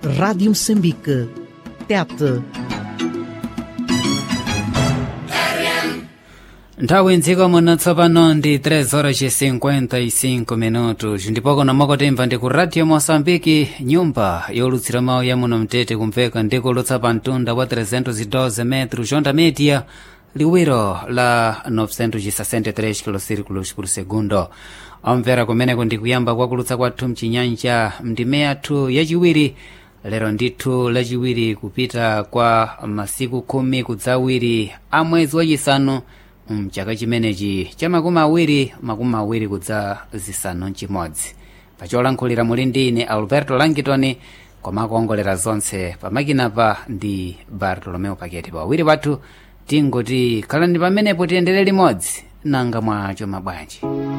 Rádio Moçambique. Tete. nthawi mdziko muno tsopano ndi 3 horas e 55 minutos ndipo kono mwakotemva ndi ku radio moçambike nyumba yolutsira mawu ya muno mtete kumveka ndikulutsa pa mtunda wa 312 metros onda media liwiro la 963 kilosirikulos por segundo omvera kumeneko ndi kuyamba kwakulutsa kwathu mchinyanja mndime yathu yachiwiri lero ndithu lachiwiri kupita kwa masiku khumi kudzawiri a mwezi wachisanu mchaka chimenechi cha makumi awiri makumi awiri kudza zisanu mchimodzi pacholankhulira muli ndi ine alberto langitoni komakuongolera zonse pamakinapa ndi bartolomeo paketi pawiri pathu tingoti khalani pamenepo tiyendere limodzi nanga mwacho mabwanji